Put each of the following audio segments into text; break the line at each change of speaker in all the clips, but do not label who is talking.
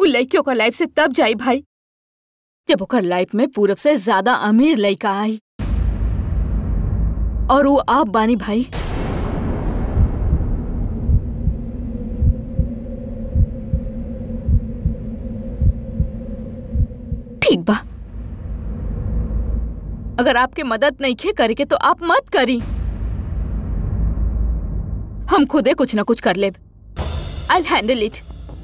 लड़की ओकर लाइफ से तब जाई भाई जब ओकर लाइफ में पूरब से ज्यादा अमीर लड़का आई और वो आप बानी भाई ठीक बा अगर आपके मदद नहीं खे करे के तो आप मत करी हम खुदे कुछ ना कुछ कर लेब आई हैंडल इट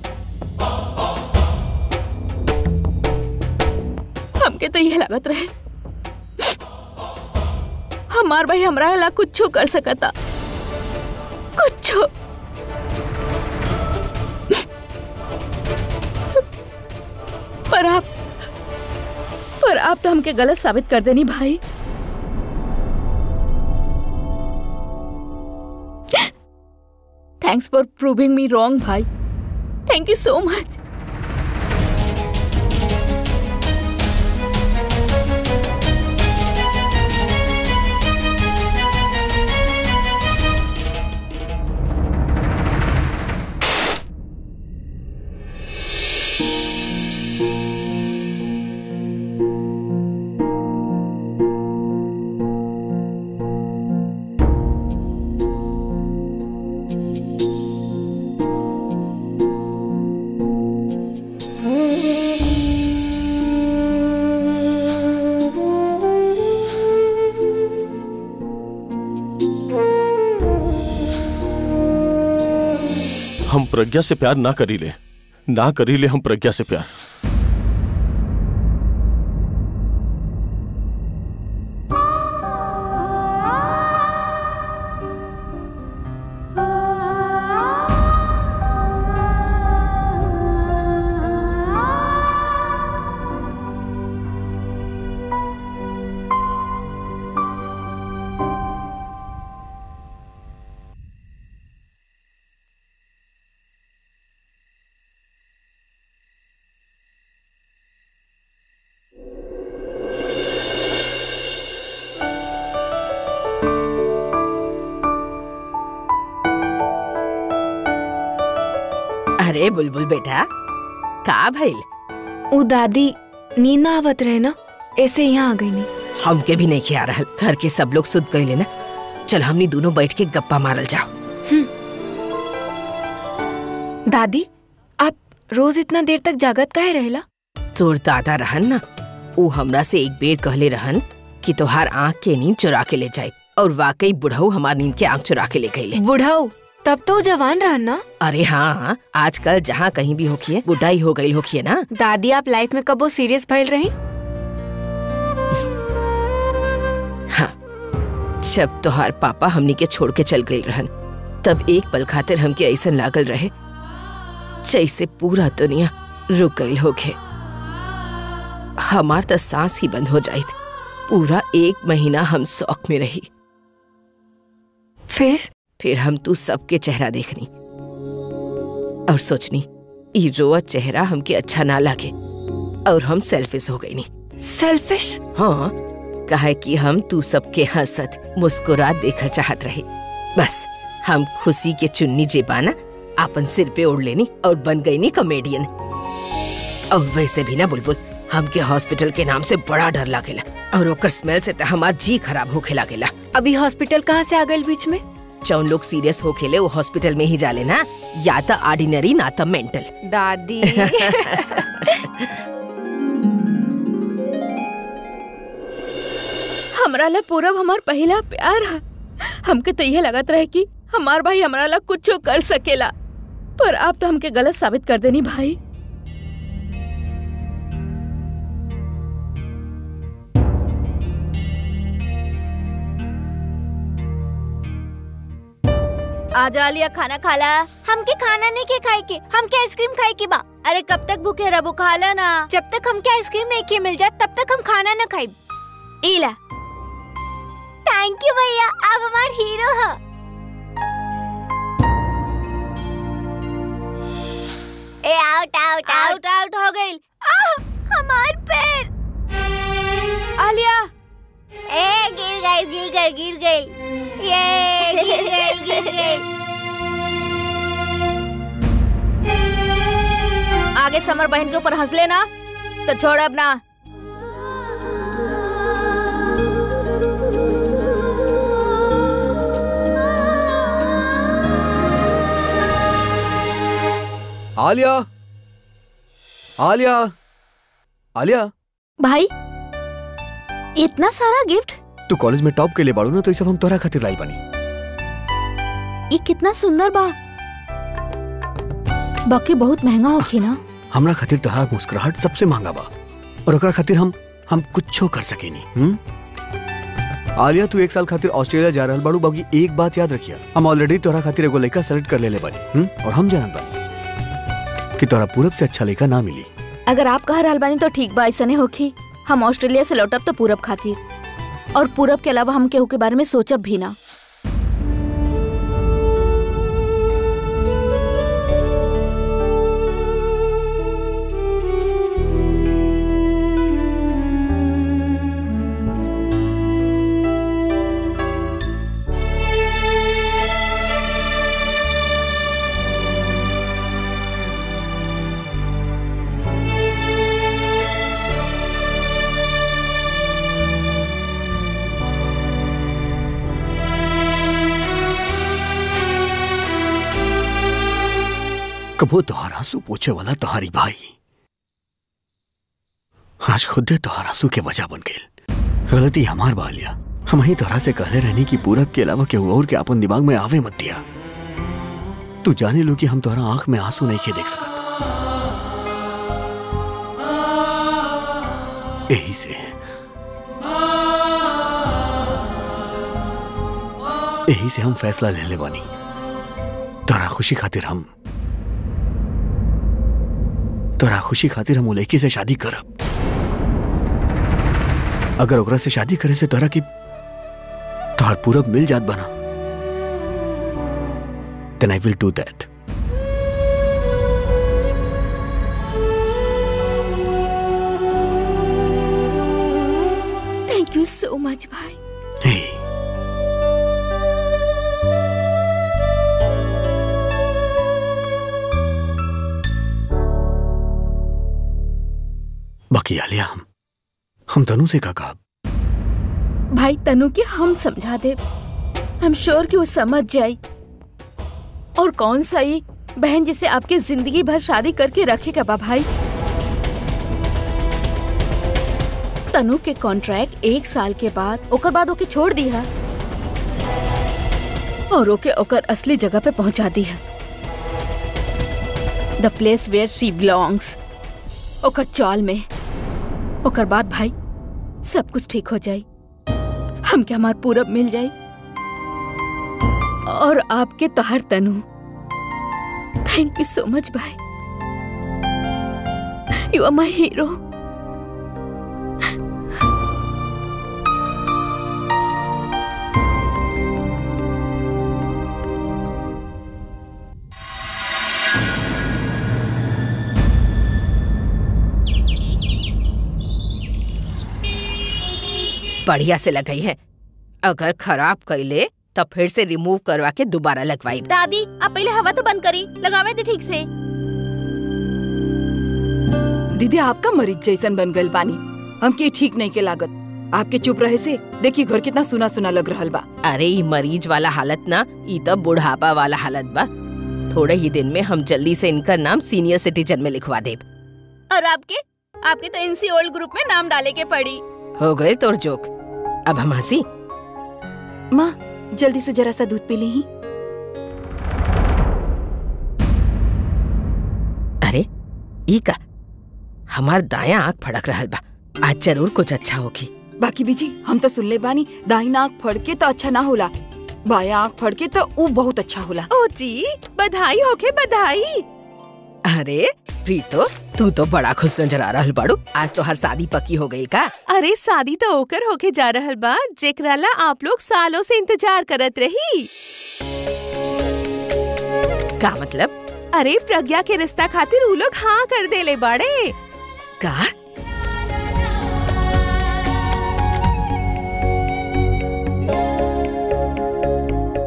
हमके तो यह लागत रहे हमार भाई हमरा ला कुछ कर सकता कुछ पर आप पर आप तो हमके गलत साबित कर देनी भाई thanks for proving me wrong भाई थैंक यू सो मच
हम प्रज्ञा से प्यार ना करी ले ना करी ले हम प्रज्ञा से प्यार
अरे बुलबुल बेटा का भइल
उ दादी नींद ना आवत रहे ना ऐसे यहाँ आ गई नहीं
हमके भी नहीं खिया रहल घर के सब लोग सुत गए ना चल हमनी दोनों बैठ के गप्पा मारल जाओ
दादी आप रोज इतना देर तक जागत काहे रहेला
तोर दादा रहन ना ऊ हमरा से एक बेर कहले रहन कि तोहार आँख के नींद चुरा के ले जाए और वाकई बुढ़ऊ हमार नींद के आँख चुरा के ले गईले
बुढ़ाऊ तब तो उ जवान रहन ना
अरे हाँ आजकल जहाँ कहीं भी होखिए बुढ़ाई हो गई होखिए ना
दादी आप लाइफ में कबो सीरियस भइल रही
हाँ जब तोहार पापा हमनी के छोड़ के चल गई रहन तब एक पल खातिर हमके ऐसन लागल रहे जैसे पूरा दुनिया रुक गई होके हमार तो सांस ही बंद हो जाइत पूरा एक महीना हम शौक में रही
फिर
फिर हम तू सबके चेहरा देखनी और सोचनी ई रोअत चेहरा हमके अच्छा ना लगे और हम सेल्फिश हो गई नी
सेल्फिश
हाँ कहे कि हम तू सबके हंसत मुस्कुरात देखल चाहत रही बस हम खुशी के चुन्नी जेबाना आपन सिर पे ओढ़ लेनी और बन गई नी कॉमेडियन और वैसे भी ना बुलबुल हमके हॉस्पिटल के नाम से बड़ा डर लागेला और ओकर स्मेल से तो हमार जी खराब होखे लागेला
अभी हॉस्पिटल कहाँ से आ गई बीच में
जौन लोग सीरियस हो खेले वो हॉस्पिटल में ही जाले ना या तो ऑर्डिनरी ना तो मेंटल
दादी
हमरा ला पूरब हमार पहला प्यार है हमके तो यह लगत रहे कि हमार भाई हमरा ला कुछ कर सकेला पर आप तो हमके गलत साबित कर देनी भाई
आजा लिया खाना खाला
हमके खाना नहीं के खाए के हमके आइसक्रीम खाए के बा
अरे कब तक भूखे रबू खाला ना
जब तक हमके आइसक्रीम नहीं के मिल जाए तब तक हम खाना न खाए
इला
थैंक यू भैया आप हमार हीरो हैं ए out out out
out out हो गई
हमार पैर
आलिया
ए गिर गई गिर गई गिर गई ये गिर गई गिर गई
आगे समर बहन के ऊपर हंस लेना तो छोड़ अब ना
आलिया आलिया आलिया
भाई इतना सारा गिफ्ट
तू कॉलेज में टॉप के लिए बाड़ू ना तो ये सब हम तोरा खातिर लाइल बानी
ये कितना सुंदर बा बाकी बहुत महंगा होखी ना
हमरा खातिर तोहार मुस्कुराहट सबसे महंगा बा और ओकरा खातिर हम हम कुछो कर सकेनी हम्म आलिया तू एक साल खातिर ऑस्ट्रेलिया जा रहल बाड़ू बाकी एक बात याद रखिया हम ऑलरेडी तोरा खातिर एगो लड़का सेलेक्ट कर लेले बानी हम्म और हम जानत बानी कि तोरा पूरब से अच्छा लड़का ना मिली
अगर आप कह रहल बानी तो ठीक बा ऐसने होखी हम ऑस्ट्रेलिया से लौटब तो पूरब खातिर और पूरब के अलावा हम केहू के बारे में सोचब भी ना
कबो तोहार आंसू पूछे वाला तोहारी भाई आज खुदे तोहार आंसू के वजह बन गई गलती हमार बा लिया हम ही तोहरा से कहले रहनी कि पूरब के अलावा केहू और के अपन दिमाग में आवे मत दिया तू जाने लो कि हम तोहरा आंख में आंसू नहीं के देख सकत यही से यही से हम फैसला ले ले बानी तोरा खुशी खातिर हम तोरा खुशी खातिर हम उ लड़की से शादी करब अगर ओकरा से शादी करे से तोरा की तोहर पूरब मिल जात बना then I will do that.
Thank you so much भाई
Hey. बाकी आलिया हम हम तनु से का कहा
भाई तनु के हम समझा दे हम श्योर कि वो समझ जाए और कौन सा ये बहन जिसे आपके जिंदगी भर शादी करके रखेगा बा भाई तनु के कॉन्ट्रैक्ट एक साल के बाद ओकर बाद ओके छोड़ दिया और ओके ओकर असली जगह पे पहुंचा दिया the place where she belongs ओकर चौल में ओकर बाद भाई सब कुछ ठीक हो जाए हम क्या हमार पूरब मिल जाए और आपके तोहर तनु थैंक यू सो मच भाई यू आर माई हीरो
बढ़िया से लगाई है अगर खराब कैले तो फिर से रिमूव करवा के दोबारा लगवाई
दादी आप पहले हवा तो बंद करी लगावे दे ठीक से
दीदी आपका मरीज जैसन बन गल बानी हमके ठीक नहीं के लागत आपके चुप रहे से देखिए घर कितना सुना सुना लग रहल बा
अरे ई मरीज वाला हालत ना ई तो बुढ़ापा वाला हालत बा थोड़े ही दिन में हम जल्दी से इनका नाम सीनियर सिटीजन में लिखवा देब
और आपके आपके तो इनसी ओल्ड ग्रुप में नाम डाले के पड़ी
हो गए तोर जोक अब हम हंसी
माँ जल्दी से जरा सा दूध पी ली
अरे ई का हमार दाया आँख फड़क रहल बा आज जरूर कुछ अच्छा होगी
बाकी बीजी हम तो सुन ले बानी दाहिना आँख फड़ के तो अच्छा ना होला बाया आँख फड़ के तो ऊ बहुत अच्छा होला
ओ जी बधाई होके बधाई अरे प्रीतो तू तो बड़ा खुश नजर आ रहल बाड़ू आज तो हर शादी पक्की हो गई का
अरे शादी तो ओकर होके जा रहल बा जेकराला आप लोग सालों से इंतजार करत रही
का मतलब
अरे प्रज्ञा के रिश्ता खातिर उ लोग हाँ कर देले बाड़े
का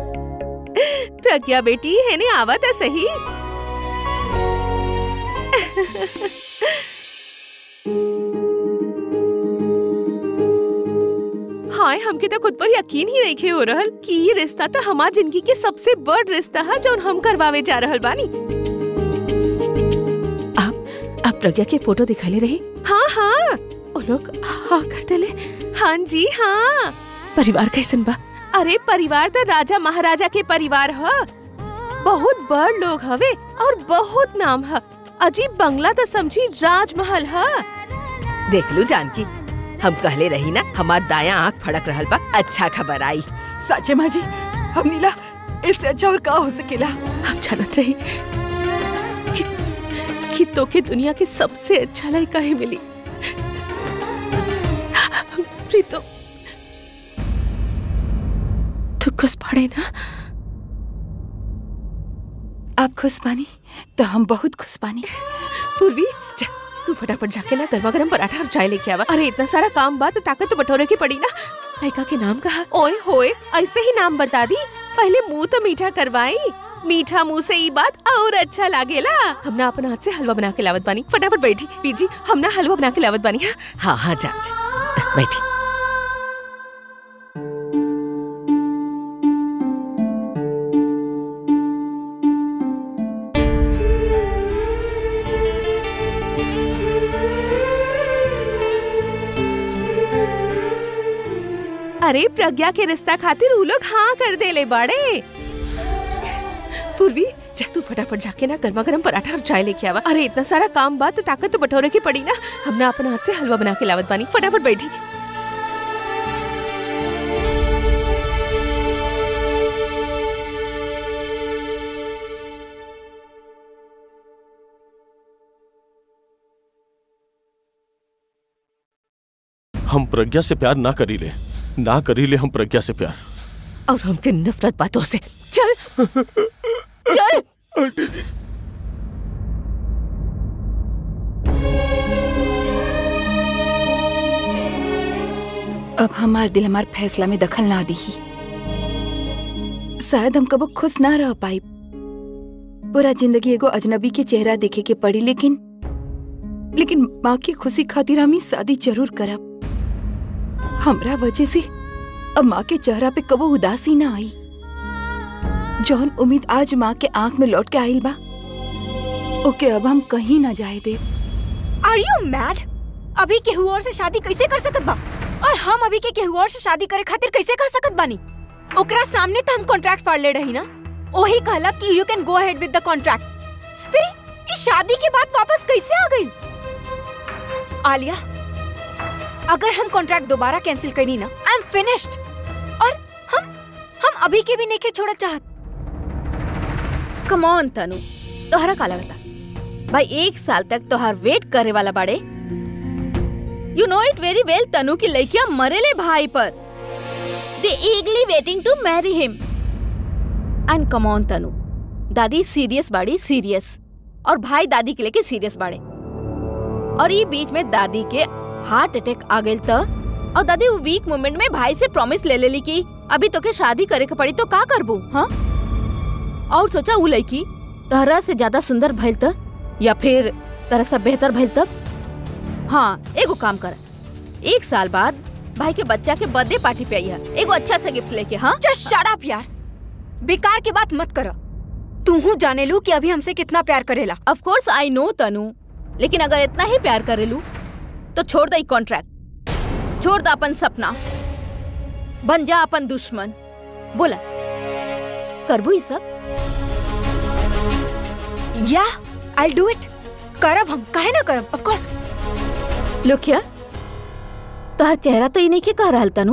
प्रज्ञा बेटी है ने आवा था सही हाय हमके तो खुद पर यकीन ही नहीं हो रहल कि ये रिश्ता तो हमार जिंदगी के सबसे बड़ रिश्ता है जो हम करवावे जा रहल बानी आप आप प्रज्ञा के फोटो दिखाले रहे हाँ हाँ वो लोग हाँ कर देले हाँ जी हाँ परिवार कैसन बा अरे परिवार तो राजा महाराजा के परिवार ह बहुत बड़ लोग हवे और बहुत नाम है अजीब बंगला तो समझी राजमहल है
देख लू जानकी हम कहले रही ना हमार दाया आँख फड़क रहल बा अच्छा खबर आई
साचे माँ जी हम नीला इससे अच्छा और का हो सकेला
हम जानत रही कि, कि तोके दुनिया के सबसे अच्छा लड़का ही मिली प्रीतो तू खुश पड़े ना
आप खुश बानी तो हम बहुत खुश बानी
पूर्वी जा तू फटाफट जाके ना गर्मा गर्म पराठा और चाय लेके आवा अरे इतना सारा काम बात ताकत तो बटोरे की पड़ी ना लड़का के नाम कहा ओए होए ऐसे ही नाम बता दी पहले मुंह तो मीठा करवाई मीठा मुंह से ये बात और अच्छा लागेला हमने अपने हाथ से हलवा बना के लावत बानी फटाफट बैठी बीजी हमने हलवा बना के लावत बानी हाँ
हाँ हाँ जा जा बैठी
अरे प्रज्ञा के रिश्ता खातिर उ लोग हाँ कर देले बाड़े पूर्वी जा तू फटाफट जाके ना गर्मा गर्म पराठा और चाय लेके आवा अरे इतना सारा काम बात ताकत तो बटोरे की पड़ी ना हमने अपने हाथ से हलवा बना के लावत बानी फटाफट बैठी
हम प्रज्ञा से प्यार ना करी ले ना करी ले हम प्रज्ञा से प्यार
और हमके नफरत बातों से चल
चल
आंटी जी
अब हमार दिल हमार फैसला में दखल ना दी शायद हम कबो खुश ना रह पाई पूरा जिंदगी एगो अजनबी के चेहरा देखे के पड़ी लेकिन लेकिन माँ की खुशी खातिर हम ई शादी जरूर करब हमरा वजह से अब माँ के चेहरा पे कबो उदासी ना आई जौन उम्मीद आज माँ के आंख में लौट के आइल बा ओके अब हम कहीं ना जाए दे
आर यू मैड अभी केहू और से शादी कैसे कर सकत बा और हम अभी के केहू और से शादी करे खातिर कैसे कर सकत बानी ओकरा सामने तो हम कॉन्ट्रैक्ट फाड़ ले रही ना ओही कहला कि यू कैन गो अहेड विद द कॉन्ट्रैक्ट फिर इस शादी के बाद वापस कैसे आ गई आलिया अगर हम कॉन्ट्रैक्ट दोबारा कैंसिल करनी ना आई एम फिनिश्ड और हम हम अभी के भी नहीं के छोड़ा चाहत
कम ऑन तनु तोहरा काला बता भाई एक साल तक तोहार वेट करे वाला बाड़े you know it very well Tanu की लड़कियां मरेले भाई पर they eagerly waiting to marry him and come on Tanu दादी सीरियस बाड़ी सीरियस और भाई दादी के लेके सीरियस बाड़े और ये बीच में दादी के हार्ट अटैक आ गइल त और दादी वो वीक मोमेंट में भाई से प्रॉमिस ले लेली कि अभी तो के शादी करे के पड़ी तो का करबू हाँ और सोचा उ लड़की तहरा से ज्यादा सुंदर भइल त या फिर तरह से बेहतर भइल तब हाँ एगो काम कर एक साल बाद भाई के बच्चा के बर्थडे पार्टी पे आई है एगो अच्छा सा गिफ्ट लेके हाँ
जस्ट शट अप यार बेकार की बात मत करो तू हूँ जाने लू कि अभी हमसे कितना प्यार करेला
ऑफ कोर्स आई नो तनु लेकिन अगर इतना ही प्यार करेलू तो छोड़ दई कॉन्ट्रैक्ट छोड़ द अपन सपना बन जा अपन दुश्मन बोला करबू ई सब
या आई डू इट करब हम काहे ना करब ऑफ कोर्स
लुकिया तोहर चेहरा तो इन्हीं के कह रहल Tanu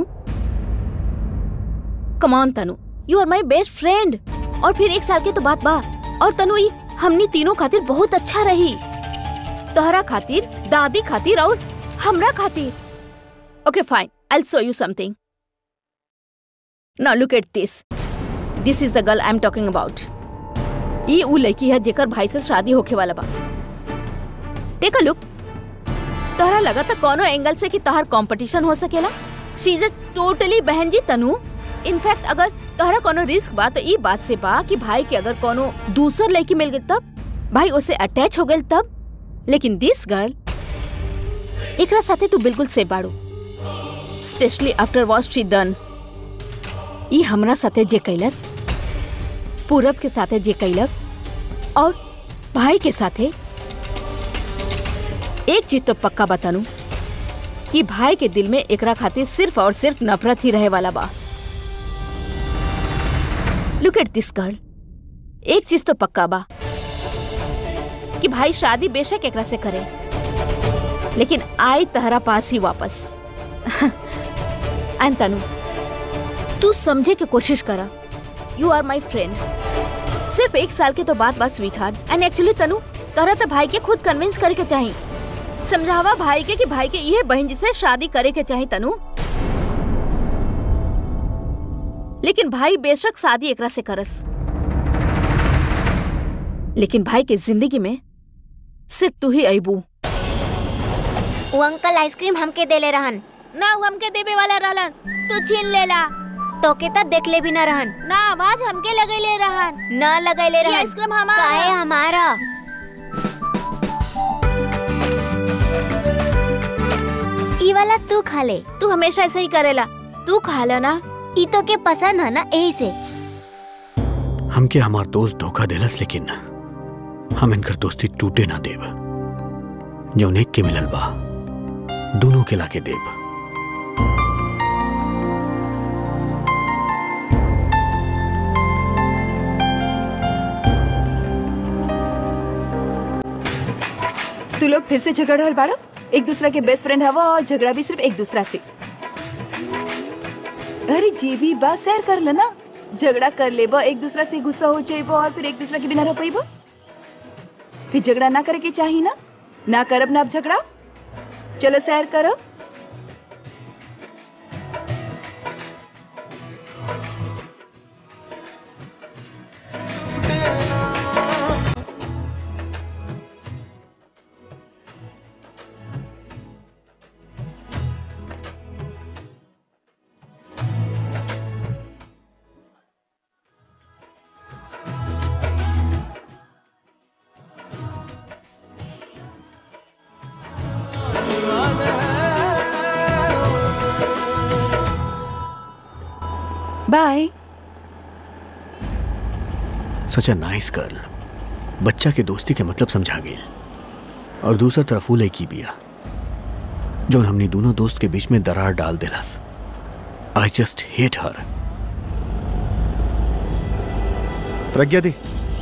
come on Tanu you are my best friend और फिर एक साल के तो बात बा और तनु ई हमनी तीनों खातिर बहुत अच्छा रही तोहरा खातिर दादी खातिर और हमरा खातिर okay fine I show you something now look at this this is the girl I am talking about ये उ लड़की है जेकर भाई से शादी होके वाला बा टेक अ लुक तोहरा लगा था कोनो एंगल से कि तोहर कंपटीशन हो सकेला शी इज अ टोटली बहन जी तनु इनफैक्ट अगर तोहरा कोनो रिस्क बा तो ई बात से बा कि भाई के अगर कोनो दूसर लड़की मिल गई तब भाई उसे अटैच हो गई तब लेकिन दिस गर्ल एकरा साथे तू बिल्कुल सेफ बाड़ू specially after what she done ई हमरा साथे जे कैलस पूरब के साथे जे कैलक और भाई के साथे एक चीज तो पक्का बतानू कि भाई के दिल में एकरा खातिर सिर्फ और सिर्फ नफरत ही रहे वाला बा लुक एट दिस गर्ल एक चीज तो पक्का बा कि भाई शादी बेशक एकरा से करे लेकिन आई तहरा पास ही वापस एंड तनु तू समझे की कोशिश करा यू आर माई फ्रेंड सिर्फ एक साल के तो बात बात sweetheart and actually Tanu तोरा तो भाई के खुद कन्विंस करे के चाहिए समझावा भाई के कि भाई के ये बहन जी से शादी करे के चाहिए तनु लेकिन भाई बेशक शादी एकरा से करस लेकिन भाई के जिंदगी में सिर्फ तू ही अबू
वो अंकल आइसक्रीम हमके देले रहन
ना वो हमके देवे वाला रहलन तू छीन लेला
तोके त देखले भी न रहन
ना आवाज हमके लगैले रहन
न लगैले
ये
रहन
आइसक्रीम हमारा
काहे हमारा ई वाला तू खा ले
तू हमेशा ऐसे ही करेला तू खा ला ना
ई तो के पसंद है ना यही से
हमके हमार दोस्त धोखा देलस लेकिन हम इनकर दोस्ती टूटे ना देब जौन एक के मिलल बा दोनों के लाके देब
तू लोग फिर से झगड़ रहल बाड़ो एक दूसरा के बेस्ट फ्रेंड हवा और झगड़ा भी सिर्फ एक दूसरा से अरे जे भी बा शेयर कर लेना झगड़ा कर लेबा एक दूसरा से गुस्सा हो जाइबो और फिर एक दूसरा के बिना रह पाइबो फिर झगड़ा ना करे के चाही ना ना करब ना अब झगड़ा चलो शेयर करो बाय
सच अ नाइस गर्ल बच्चा के दोस्ती के मतलब समझा गेल और दूसरा तरफ वो लड़की बिया जो हमने दोनों दोस्त के बीच में दरार डाल दिलास I just hate her
Pragya di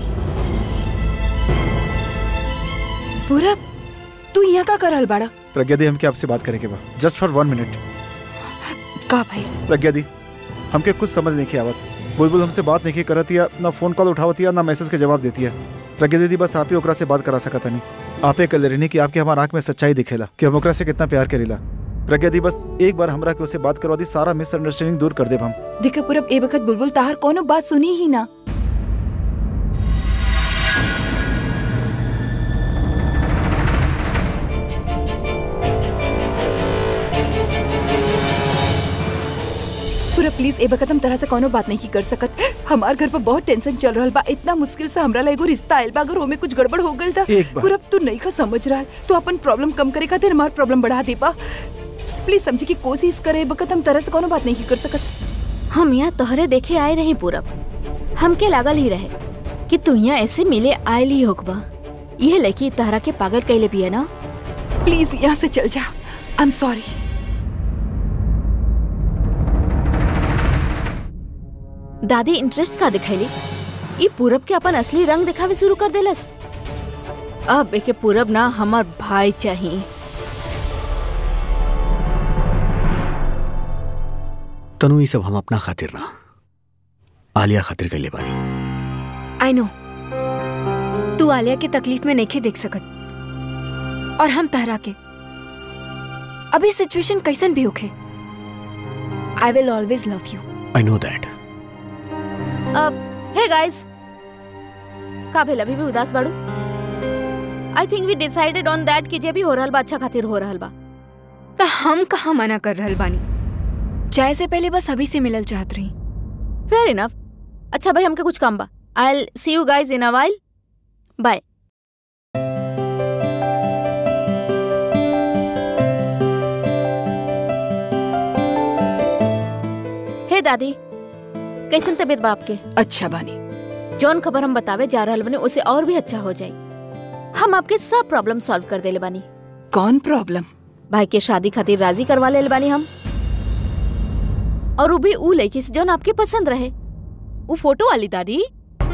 पूरा तू यहाँ का करल बाड़ा
प्रज्ञा दी हमके आपसे बात करेंगे बा जस्ट फॉर वन मिनट
का भाई
प्रज्ञा दी हमके कुछ समझ नहीं की आवत बुलबुल हमसे बात नहीं करत या ना फोन कॉल उठावत या ना मैसेज के जवाब देती है प्रज्ञा दीदी बस आप ही ओकरा से बात करा सकत नहीं आपे कल रहनी कि आपके हमार आंख में सच्चाई दिखेला कि हम ओकरा से कितना प्यार करेला प्रज्ञा दी बस एक बार हमरा के उससे बात करवा दी सारा मिसअंडरस्टैंडिंग दूर कर देब हम
देखा पूरब ए वक्त बुलबुल ताहर कोनो बात सुनी ही ना पूरा प्लीज ए वक्त हम तरह से कोनो बात नहीं कर सकत हमार घर पर बहुत टेंशन चल रहल बा इतना मुश्किल से हमरा एगो रिश्ता आइल बा अगर ओमे कुछ गड़बड़ हो गइल त
एक बार।
पूरा तू नहीं का समझ रहा तू अपन प्रॉब्लम कम करे खातिर हमार प्रॉब्लम बढ़ा दे बा प्लीज समझे की कोशिश करे ए वक्त हम तरह से कोनो बात नहीं कर सकत
हम यहाँ तोहरे देखे आए रही पूरब हमके लागल ही रहे कि तू यहाँ ऐसे मिले आयल ही होकबा यह लड़की तहरा के पागल कैले भी है ना
प्लीज यहाँ से चल जा आई एम सॉरी
दादी इंटरेस्ट का दिखैली ई पूरब के अपन असली रंग दिखावे शुरू कर देलस अब एके पूरब ना हमार भाई चाहिए
तनु ये सब हम अपना खातिर ना आलिया खातिर के ले बानी
आई नो तू आलिया के तकलीफ में नहीं देख सकत और हम तहरा के अभी सिचुएशन कैसन भी होखे I will always love you
I know that
अब हे गाइस का भेल अभी भी उदास बाड़ू I think we decided on that कि जे भी हो रहल बा अच्छा खातिर हो रहल बा
तो हम कहाँ मना कर रहल बानी जाए से पहले बस अभी से मिलल चाहत रही
फेयर इनफ अच्छा भाई हमके कुछ काम बा आई सी you guys in a while by दादी कैसन तबीयत बा आपके
अच्छा बानी
जौन खबर हम बतावे जा रहल बनी उसे और भी अच्छा हो जाई हम आपके सब प्रॉब्लम सॉल्व कर देले बानी
कौन प्रॉब्लम
भाई के शादी खातिर राजी करवा ले बानी हम और वो भी ऊ लड़की से जौन आपके पसंद रहे वो फोटो वाली दादी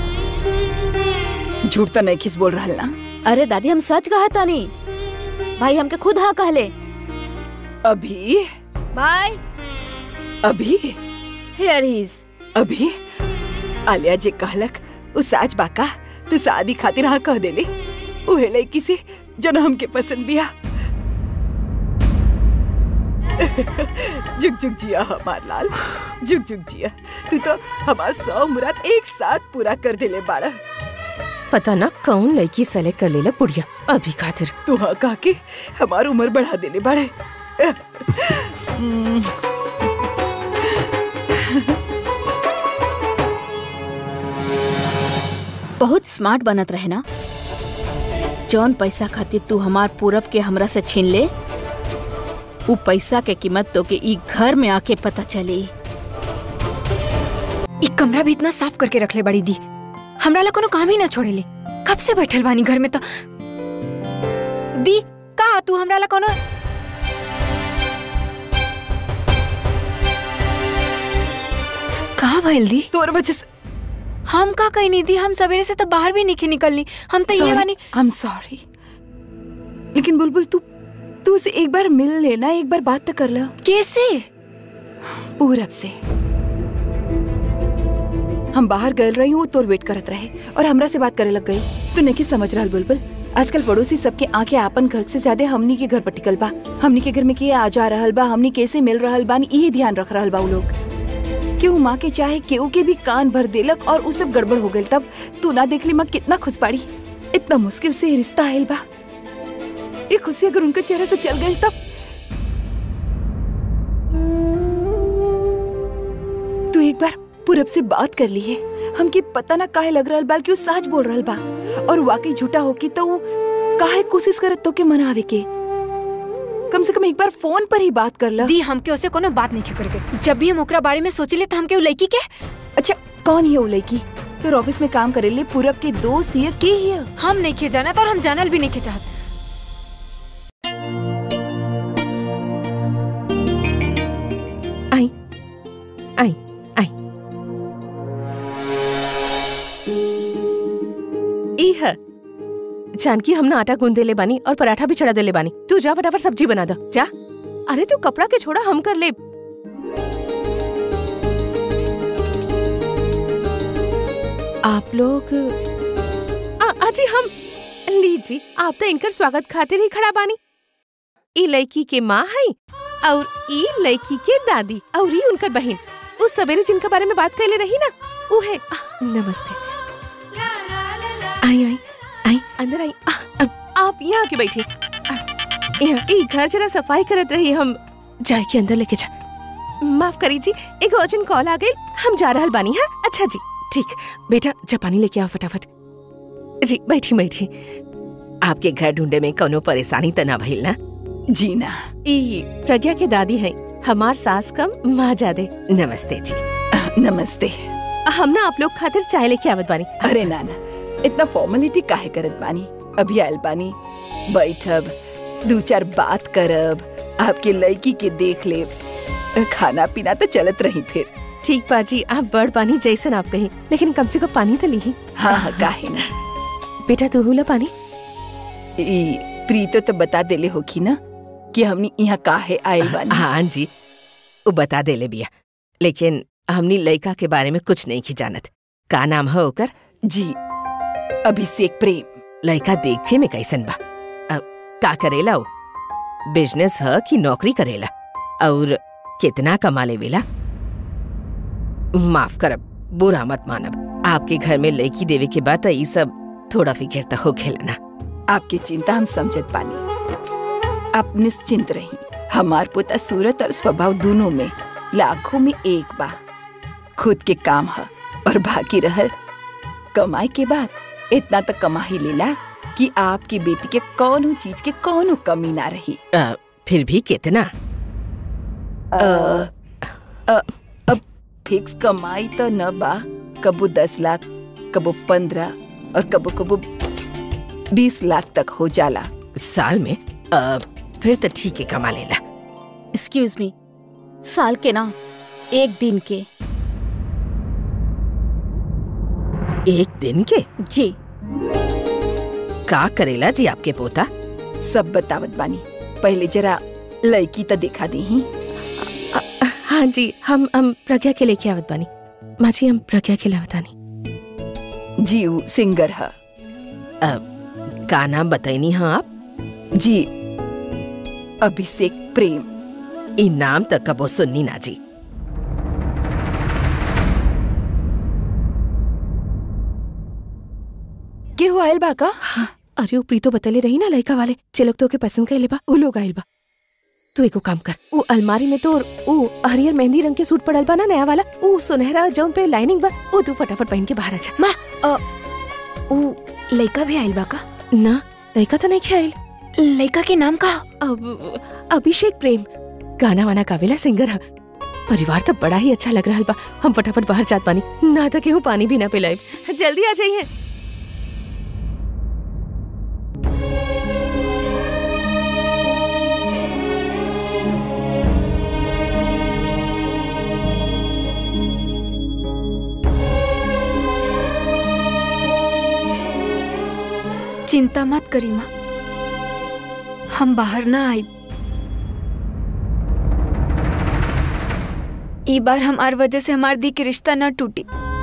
झूठ तो नहीं किस बोल रहा ना
अरे दादी हम सच कहा तानी भाई हमके खुद हाँ कहले
अभी
भाई
अभी
हियर ही इज
अभी आलिया जे कहलक उ साच बाका तू शादी खातिर हाँ कह देले उहे लड़की से जन हमके पसंद बिया जुग जुग जिया हमार लाल जुग जुग जिया तू तो हमार सौ मुराद एक साथ पूरा कर देले बाड़ा
पता ना कौन लड़की सेलेक्ट कर लेला बुढ़िया अभी खातिर
तू हाँ कह के हमार उम्र बढ़ा देले बाड़े हम्म,
बहुत स्मार्ट बनत रहे ना जौन पैसा खातिर तू हमार पूरब के हमरा से छीन ले उ पैसा के कीमत तो के ई घर में आके पता चली
ई कमरा भी इतना साफ करके रख ले बड़ी दी हमरा ला कोनो काम ही ना छोड़े ले कब से बैठल बानी घर में तो दी का तू हमरा ला कोनो का भइल दी
तोर वजह से
हम का कही नहीं दी हम सवेरे से तो बाहर भी नहीं निकलनी हम तो ये बानी
आई एम सॉरी लेकिन बुलबुल तू तू उसे एक बार मिल लेना एक बार बात तो कर ला
कैसे
पूरब से हम बाहर गए रही हूँ तोर वेट करत रहे और हमरा से बात करे लग गई तू नहीं समझ रहा बुलबुल आजकल पड़ोसी सबके आंखें आपन घर से ज्यादा हमनी के घर पर टिकल बा हमनी के घर में के आ जा रहल बा हमनी कैसे मिल रहल बा यही ध्यान रख रहल बा उ लोग केहू माँ के चाहे केहू के भी कान भर देलक और उ सब गड़बड़ हो गई तब तू ना देख ली माँ कितना खुश पाड़ी इतना मुश्किल से ये रिश्ता आयल बा ये खुशी अगर उनके चेहरे से चल गई तब तू एक बार पूरब से बात कर ली है हमके पता ना काहे लग रहल बा कि वो सच बोल रहल बा और वाकई झूठा होकी तो वो काहे कोशिश करत तो के मनावे के कम से कम एक बार फोन पर ही बात कर ला
दी हमके उसे कोनो बात नहीं करके जब भी हम ओकरा बारे में सोचले तो हमके उ लड़की के
अच्छा कौन है वो लड़की तो ऑफिस में काम करे ले पूरब के दोस्त हिय के हिय
हम नहीं खे जाना और हम जानल भी नहीं खे चाहत
आई आई आई ई है जानकी हमने आटा गूंद देले बानी और पराठा भी चढ़ा देले बानी तू जा फटाफट सब्जी बना दो जा अरे तू कपड़ा के छोड़ा हम कर ले आप लोग आ- अजी हम लीजी आप तो इनकर स्वागत खातिर ही खड़ा बानी ई लड़की के माँ है और ई लड़की के दादी और ई उनकर बहन उस सवेरे जिनके बारे में बात कैले रही ना वो है आ, नमस्ते आई आई आई अंदर आई आ, अब आप यहाँ आके बैठिए आ, यहाँ ई घर जरा सफाई करत रही हम जाए के अंदर लेके जा माफ करी जी एक अर्जेंट कॉल आ गई हम जा रहल बानी हाँ अच्छा जी ठीक बेटा जा पानी लेके आओ फटाफट जी बैठी बैठी आपके घर ढूंढे में कोनो परेशानी त ना भइल ना
जी ना
ई प्रज्ञा के दादी है हमार सास कम माँ जादे नमस्ते जी
नमस्ते
हम ना आप लोग खातिर चाय लेके आवत बानी
अरे नाना इतना फॉर्मेलिटी काहे करत बानी अभी आयल बानी बैठब दो चार बात करब आपके लड़की के देख ले खाना पीना तो चलत रही फिर
ठीक बाजी आप बड़ पानी जैसन आप कहीं लेकिन कम से कम पानी तो ली
हाँ हाँ काहे ना
बेटा तू हुला पानी
ई प्रीतो तो बता देले होखी ना कि हमनी यहाँ काहे आयल बानी
हाँ जी वो बता दे ले बिया लेकिन हमनी लड़का के बारे में कुछ नहीं की जानत का नाम है ओकर
जी अभिषेक प्रेम
लड़का देखे में कैसन बा अ, का करेला वो बिजनेस है कि नौकरी करेला और कितना कमा लेवेला माफ करब बुरा मत मानब आपके घर में लड़की देवे के बाद तो ई सब थोड़ा फिक्र तो हो खेला ना
आपकी चिंता हम समझत पानी आप निश्चिंत रही हमार पुता सूरत और स्वभाव दोनों में लाखों में एक बा खुद के काम है और बाकी रहल कमाई के बाद इतना तो कमा ही लेला कि आपकी बेटी के कौनो चीज के कौनो कमी ना रही
अ, फिर भी कितना
अ, अ, अ, फिक्स कमाई तो न बा कबो दस लाख कबो पंद्रह और कबो कबो बीस लाख तक हो जाला
साल में अ, फिर तो ठीक है कमा लेला
एक्सक्यूज मी साल के ना एक दिन के
एक दिन के
जी
का करेला जी आपके पोता
सब बतावत बानी पहले जरा लड़की तो दिखा दी ही
हाँ जी हम हम प्रज्ञा के लेके आवत बानी माँ जी हम प्रज्ञा के लावत बानी
जी ऊ सिंगर है
अ, का नाम बताइनी हाँ आप
जी अभिषेक प्रेम
ई नाम तक कबो सुननी ना जी
के हो आयल बा का
अरे वो प्रीतो बतले रही ना लड़का वाले जे लोग तो के पसंद कइले बा उ लोग आइल बा तू एगो काम कर वो अलमारी में तो वो हरियर मेहंदी रंग के सूट पड़ल बा ना नया वाला वो सुनहरा जौन पे लाइनिंग बा वो तू फटाफट पहन के बाहर आ जा
ऊ लड़का भी आइल बा का
ना लड़का तो नहीं खेल
लड़का के नाम का
अब अभिषेक प्रेम गाना वाना गावेला सिंगर है परिवार तो बड़ा ही अच्छा लग रहा बा हम फटाफट बाहर जात पानी ना तो केहू पानी भी ना पिलाए जल्दी आ जाइए
चिंता मत करी माँ हम बाहर ना आई ई बार हमार वजह से हमार दी के रिश्ता न टूटी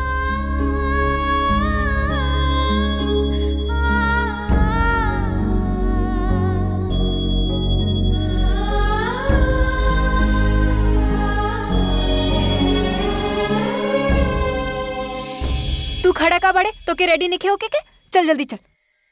तू खड़ा का बड़े तो के रेडी नहीं होके के चल जल्दी चल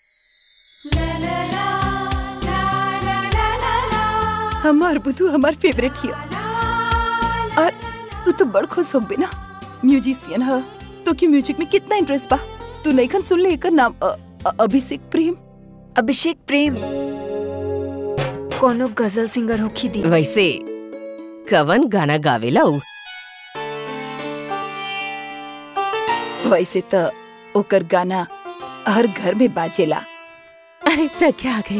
हमार बुद्धू हमार फेवरेट हिया और तू तो बड़ खुश होगबे ना म्यूजिशियन है तो की म्यूजिक में कितना इंटरेस्ट बा तू नईखन सुन ले एकर नाम अ- अ- अभिषेक प्रेम
अभिषेक प्रेम कोनो गजल सिंगर होखी दी
वैसे कवन गाना गावेला उ
वैसे तो ओकर गाना हर घर में बाजेला
अरे प्रज्ञा आ गई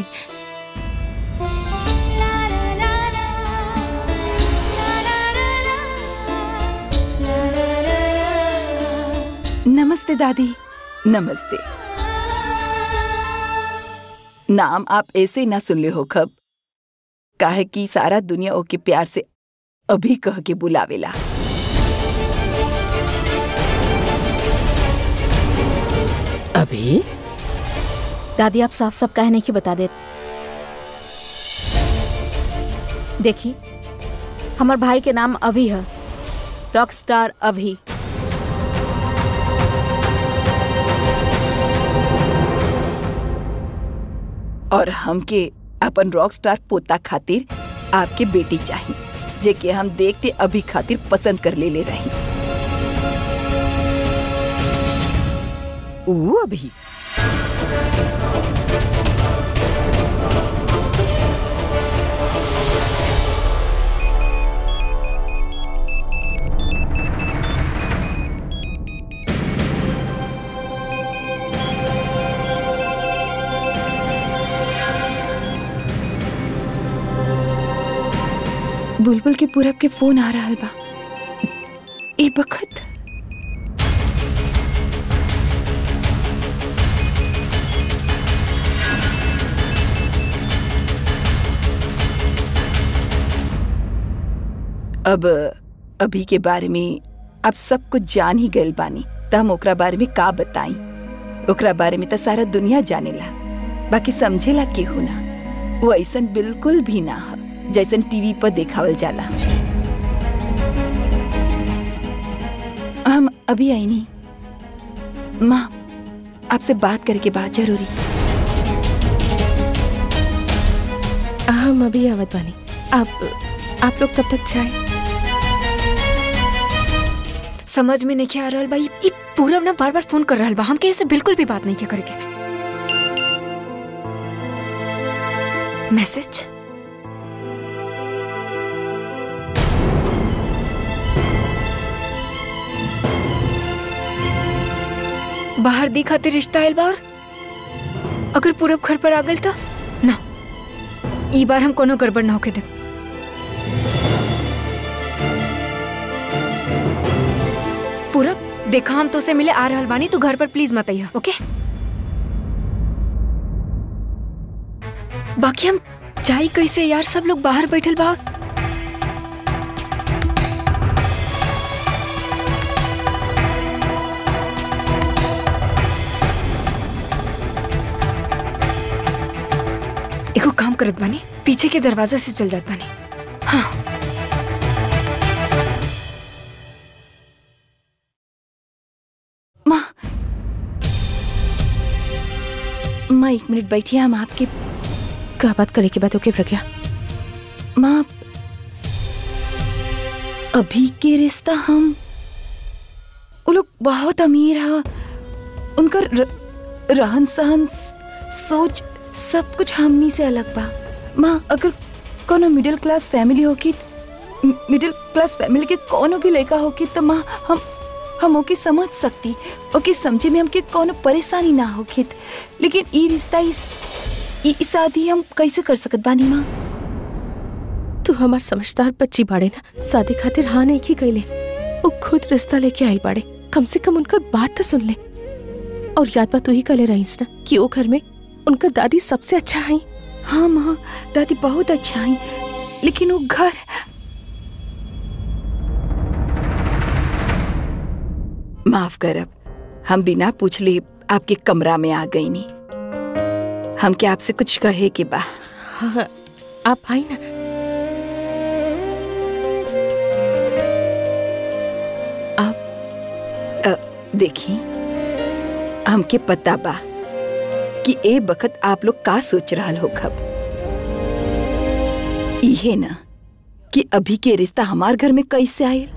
नमस्ते दादी नमस्ते नाम आप ऐसे ना सुन ले हो खब काहे कि सारा दुनिया ओके प्यार से अभी कह के बुलावेला
अभी
दादी आप साफ साफ कहने की बता दे देखी हमार भाई के नाम अभी है रॉक स्टार अभी
और हमके अपन रॉक स्टार पोता खातिर आपके बेटी चाहिए जे के हम देखते अभी खातिर पसंद कर ले ले रही
ऊ अभी
बुलबुल के पूरब के फोन आ रहा बा ए बखत अब अभी के बारे में आप सब कुछ जान ही गए बानी त हम ओकरा बारे में का बताई ओकरा बारे में तो सारा दुनिया जानेला बाकी समझेला केहू ना वो ऐसन बिल्कुल भी ना है जैसन टीवी पर देखावल जाला हम अभी आई नहीं माँ आपसे बात करके बात जरूरी
हम अभी आवत बानी आप आप लोग तब तक जाए
समझ में नहीं आ रहल बा ई ई पूरब ना बार बार फोन कर रहल बा हम के ऐसे बिल्कुल भी बात नहीं के करके मैसेज बाहर दी खातिर रिश्ता आयल बा और अगर पूरब घर पर आ गल तो ना ई बार हम कोनो गड़बड़ ना होके दे पूरब देखा हम तो से मिले आ रहल बानी तू घर पर प्लीज मत आइया ओके बाकी हम जाई कैसे यार सब लोग बाहर बैठल बा और- एगो काम करत बानी पीछे के दरवाजा से चल जात बानी हाँ
माँ माँ एक मिनट बैठिए हम आपके
का बात करे के बाद ओके प्रज्ञा
माँ अभी के रिश्ता हम वो लोग बहुत अमीर है उनका र, रहन सहन स- सोच सब कुछ हमनी से अलग बा माँ अगर कोनो मिडिल क्लास फैमिली होगी त- मि- मिडिल क्लास फैमिली के कोनो भी लड़का होगी तो माँ हम हम ओके समझ सकती ओके समझे में हमके कोनो परेशानी ना होगी लेकिन ई रिश्ता इस ई ई शादी हम कैसे कर सकत बानी माँ
तू हमार समझदार बच्ची बाड़े ना शादी खातिर हाँ नहीं की कैले वो खुद रिश्ता लेके आइल बाड़े कम से कम उनकर बात तो सुन ले और याद बा तू ही कले रहीस ना कि वो घर में उनकर दादी सबसे अच्छा है
हाँ माँ दादी बहुत अच्छा है लेकिन वो घर माफ करब हम बिना पूछले आपके कमरा में आ गई नी हम क्या आपसे कुछ कहे के बा
हाँ आप आई ना
देखी हमके पता बा कि ए बखत आप लोग का सोच रहल हो खब इहे ना कि अभी के रिश्ता हमार घर में कैसे आयल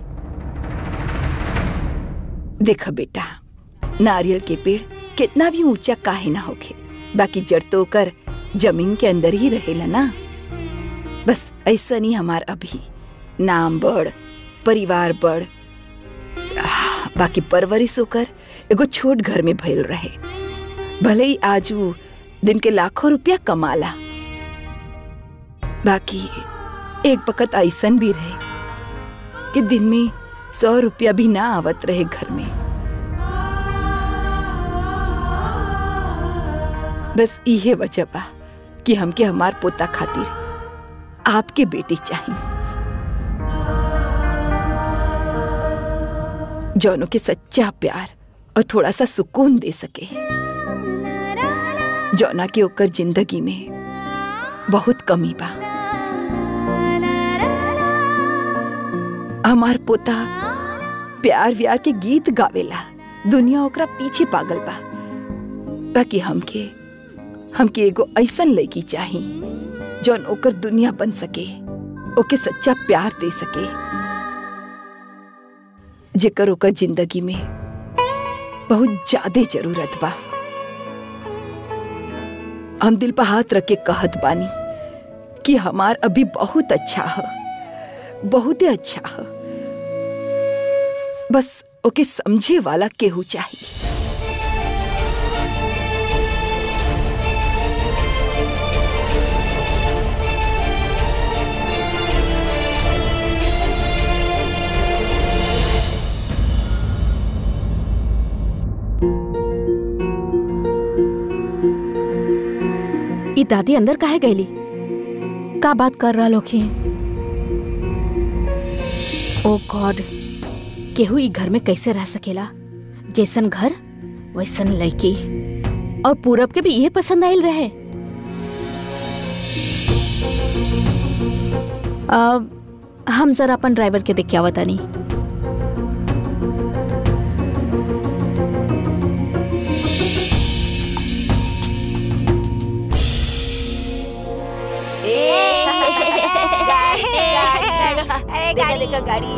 देखा बेटा नारियल के पेड़ कितना भी ऊंचा काहे ना होखे बाकी जड़ तो ओकर जमीन के अंदर ही रहेला ना बस ऐसा नहीं हमार अभी नाम बड़ परिवार बड़ आह, बाकी परवरिश होकर एगो छोट घर में भइल रहे भले ही आज वो दिन के लाखों रुपया कमाला बाकी एक वक्त ऐसन भी रहे कि दिन में सौ रुपया भी ना आवत रहे घर में बस इहे वजह बा कि हमके हमार पोता खातिर आपके बेटी चाहिए जौनों के सच्चा प्यार और थोड़ा सा सुकून दे सके जौना के ओकर जिंदगी में बहुत कमी बा हमार पोता प्यार व्यार के गीत गावेला दुनिया ओकरा पीछे पागल बा बाकी हमके हमके एगो ऐसन लड़की चाही जौन ओकर दुनिया बन सके ओके सच्चा प्यार दे सके जेकर ओकर जिंदगी में बहुत ज्यादा जरूरत बा हम दिल पर हाथ रख के कहत बानी कि हमार अभी बहुत अच्छा है बहुत अच्छा है बस ओके समझे वाला केहू चाहिए
ई दादी अंदर काहे गईली का बात कर रहा लोग ओ गॉड केहू ई घर में कैसे रह सकेला जैसन घर वैसन लड़की और पूरब के भी ये पसंद आयल रहे अब हम जरा अपन ड्राइवर के देख के आवत तानी
अरे गाड़ी देखा गाड़ी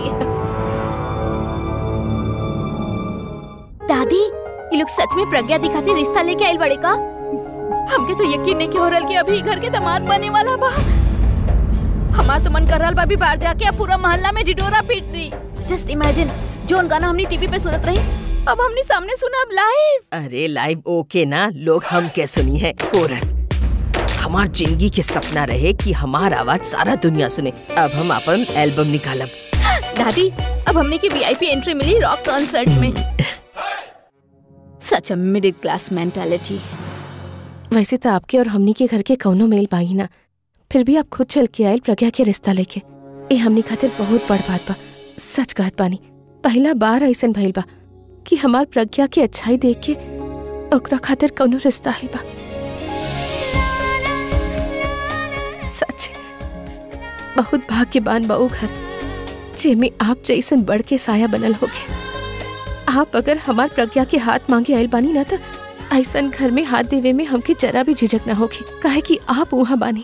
दादी ये लोग सच में प्रज्ञा दिखाती रिश्ता लेके आयल बड़े का हमके तो यकीन नहीं के हो रहा कि अभी ई घर के दामाद बने वाला बा हमार तो मन कर रहा बा भी बाहर जाके अब पूरा मोहल्ला में डिडोरा पीट दी जस्ट इमेजिन जोन गाना हमने टीवी पे सुनत रही
अब हमने सामने सुना अब लाइव
अरे लाइव ओके ना लोग हम के सुनी है कोरस हमार जिंदगी के सपना रहे कि हमार आवाज सारा दुनिया सुने अब हम अपन एल्बम निकालब
दादी अब हमने की वीआईपी एंट्री मिली रॉक कॉन्सर्ट में सच अ मिडिल क्लास मेंटालिटी
वैसे तो आपके और हमनी के घर के कौनो मेल पाई ना फिर भी आप खुद चल के आयल प्रज्ञा के रिश्ता लेके ए हमनी खातिर बहुत बड़ बात बा सच कहत बानी पहला बार ऐसन भइल बा कि हमार प्रज्ञा की अच्छाई देख के ओकरा खातिर कौनो रिश्ता आइल बा सच बहुत भाग्यवान बा ऊ घर जेमे आप जैसन बढ़ के साया बनल होगे आप अगर हमार प्रज्ञा के हाथ मांगे आयल बानी ना तो ऐसन घर में हाथ देवे में हमके जरा भी झिझक ना होगी काहे कि आप वहाँ बानी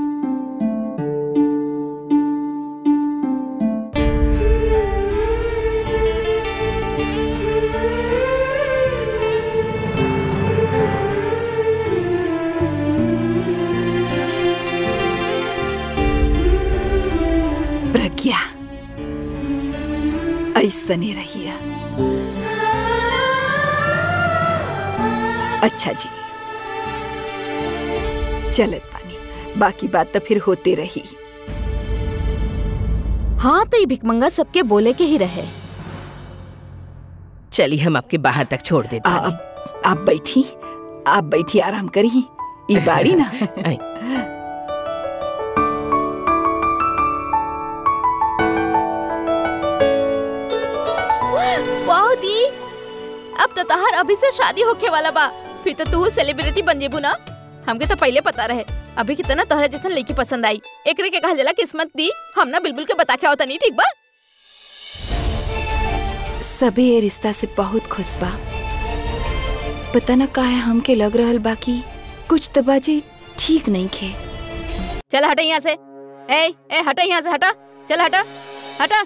प्रज्ञा ऐसने रहिया अच्छा जी चलत पानी बाकी बात तो फिर होते रही
हाँ तो ये भिकमंगा सबके बोले के ही रहे
चलिए हम आपके बाहर तक छोड़ देते
आ,
हैं
अब आप बैठी आप बैठी आराम करी ई बाड़ी ना
आई।
वाह दी अब तो तहार अभी से शादी होके वाला बा फिर तो तू सेलिब्रिटी बन जेबू ना हमके तो पहले पता रहे अभी कितना तोहरा जैसन लड़की पसंद आई एकरे के कहल जाला किस्मत दी हम ना बिल्कुल के बता के आवता नहीं ठीक बा
सबे ये रिश्ता से बहुत खुश बा पता न काहे हमके लग रहल बाकी कुछ तो बाजी ठीक नहीं खे
चल हटा यहाँ से ए ए हटा यहाँ से हटा चल हटा हटा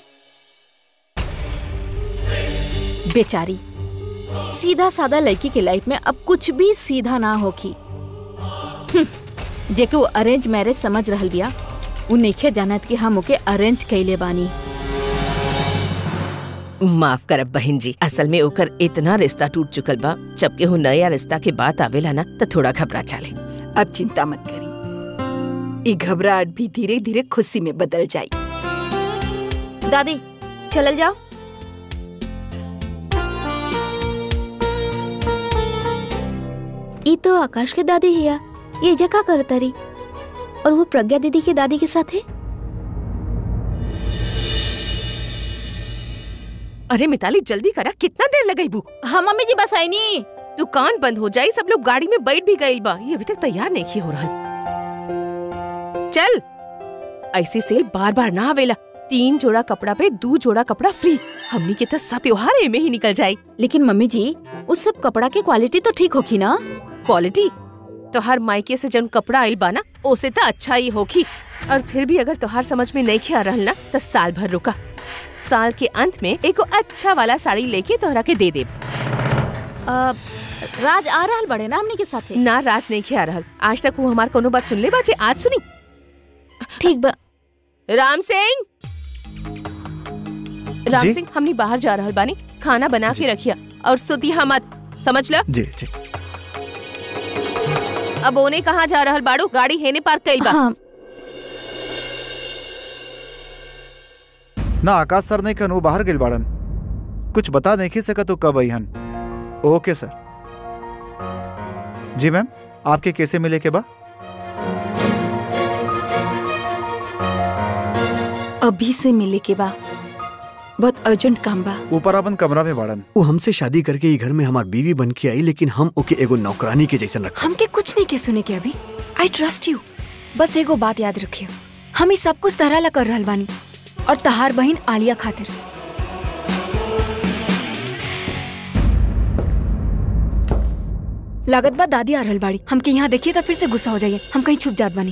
बेचारी सीधा सादा लड़की के लाइफ में अब कुछ भी सीधा ना होखी हम्म, जेके वो अरेंज मैरिज समझ रहल बिया उ नइखे जानत कि हम ओके अरेंज कैले बानी
माफ करब बहन जी असल में ओकर इतना रिश्ता टूट चुकल बा जब केहू नया रिश्ता के बात आवेला ना तो थोड़ा घबरा चाले
अब चिंता मत करी ई घबराहट भी धीरे धीरे खुशी में बदल जाई
दादी चलल जाओ ई तो आकाश के दादी हिया ये जगह करता रही और वो प्रज्ञा दीदी के दादी के साथ है
अरे मिताली जल्दी करा कितना देर लगई बू
हाँ मम्मी जी बस आई नी
दुकान बंद हो जाई सब लोग गाड़ी में बैठ भी गइल बा ये अभी तक तैयार नहीं हो रहा चल ऐसे सेल बार बार ना आवेला तीन जोड़ा कपड़ा पे दो जोड़ा कपड़ा फ्री हमनी के तो सब त्योहार एमे ही निकल जाई
लेकिन मम्मी जी उस सब कपड़ा की क्वालिटी तो ठीक होगी ना
क्वालिटी तो हर मायके से जन कपड़ा आइल बा ना ओसे तो अच्छा ही होगी और फिर भी अगर तोहार समझ में नहीं आ रहल ना तो साल भर रुका साल के अंत में एगो अच्छा वाला साड़ी लेके तोहरा के दे देब
अ, राज आ रहल बड़े ना हमने के साथ है
ना राज नहीं आ रहल आज तक वो हमार कोनो बात सुन ले बाजे आज सुनी
ठीक बा
राम सिंह राम
जी?
सिंह हमनी बाहर जा रहल बानी खाना बना के रखिया और सुतिया मत समझ ल
जी जी
अब ओने कहाँ जा रहल बाड़ू गाड़ी हेने पार्क कइल बा
हाँ
ना आकाश सर नहीं कहन वो बाहर गेल बाड़न कुछ बता नहीं की सकत तो कब अहन ओके सर जी मैम आपके कैसे मिले के बा
अभी से मिले के बा बहुत अर्जेंट काम बा
ऊपर अपन कमरा में बाड़न
वो हमसे शादी करके ई घर में हमार बीवी बन के आई लेकिन हम ओके एगो नौकरानी के जैसन रखा
हमके कुछ नहीं के सुने के अभी आई ट्रस्ट यू बस एगो बात याद रखियो हम ई सब कुछ तहरा ला कर रहल बानी और तहार बहिन आलिया खातिर लागत बा दादी आ रहल बाड़ी हमके यहाँ देखिए तो फिर से गुस्सा हो जाइए हम कहीं छुप जात बानी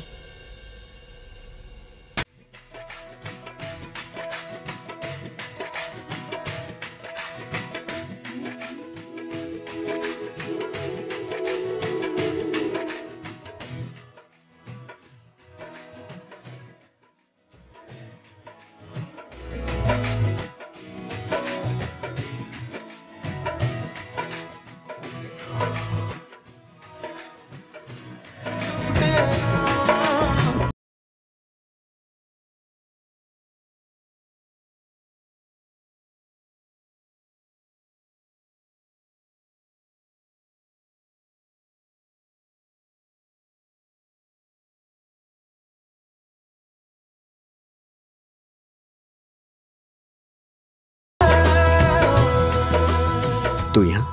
तू यहाँ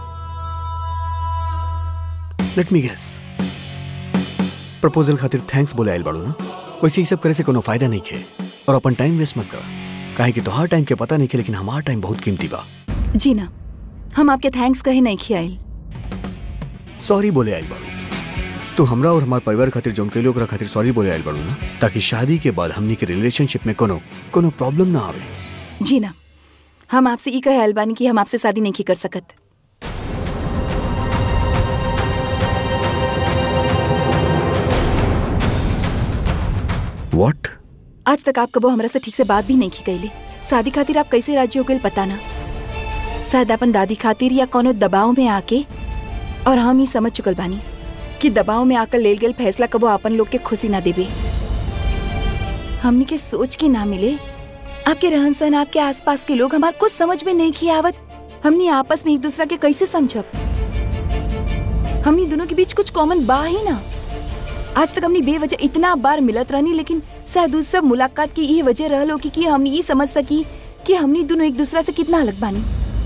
लेट मी गेस प्रपोजल खातिर थैंक्स बोले आइल बाड़ू ना वैसे ही सब करे से कोनो फायदा नहीं खे और अपन टाइम वेस्ट मत कर काहे कि तोहार टाइम के पता नहीं खे लेकिन हमार टाइम बहुत कीमती बा
जी ना हम आपके थैंक्स कहे नहीं खियाइल
सॉरी बोले आइल बाड़ू तू हमरा और हमार परिवार खातिर जोन कैलो ओकरा खातिर सॉरी बोले आइल बाड़ू ना ताकि शादी के बाद हमनी के रिलेशनशिप में कोनो कोनो प्रॉब्लम ना आवे
जी ना हम आपसे ई कहे आइल बानी कि हम आपसे शादी नहीं कर सकत
व्हाट
आज तक आप कबो हमरा से ठीक से बात भी नहीं की कैली शादी खातिर आप कैसे राजी हो गए पता ना शायद अपन दादी खातिर या कोनो दबाव में आके और हम ही समझ चुकल बानी कि दबाव में आकर लेल गेल फैसला कबो अपन लोग के खुशी ना देबे हमनी के सोच के ना मिले आपके रहन सहन आपके आसपास के लोग हमार कुछ समझ में नहीं किया आवत हमनी आपस में एक दूसरा के कैसे समझब हमनी दोनों के बीच कुछ कॉमन बा ही ना आज तक हमनी बेवजह इतना बार मिलत रहनी लेकिन शायद उस सब मुलाकात की ये वजह रहल होगी कि हमनी ये समझ सकी कि हमनी दोनों एक दूसरा से कितना अलग बानी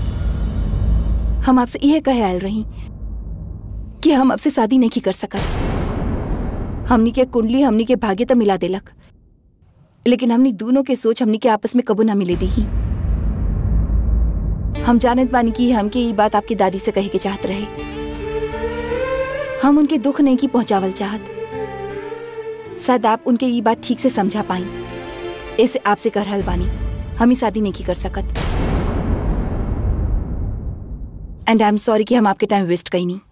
हम आपसे यह कहे आयल रही कि हम आपसे शादी नहीं कर सकत हमनी के कुंडली हमनी के भाग्य तो मिला देलक लेकिन हमनी दोनों के सोच हमनी के आपस में कबो ना मिले दी हम जानत बानी कि हमके ये बात आपकी दादी से कहे के चाहत रहे हम उनके दुख नहीं की पहुंचावल चाहत शायद आप उनके ये बात ठीक से समझा पाई ऐसे आपसे कह रहल बानी हम ही शादी नहीं की कर सकत एंड आई एम सॉरी कि हम आपके टाइम वेस्ट कही नहीं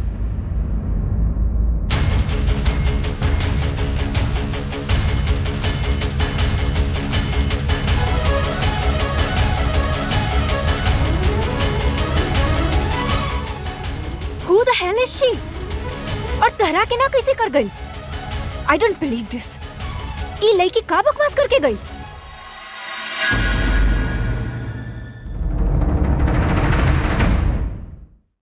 Who the hell is she? और तहरा के ना कैसे कर गई आई डोंट बिलीव दिस ई लड़की का बकवास करके गई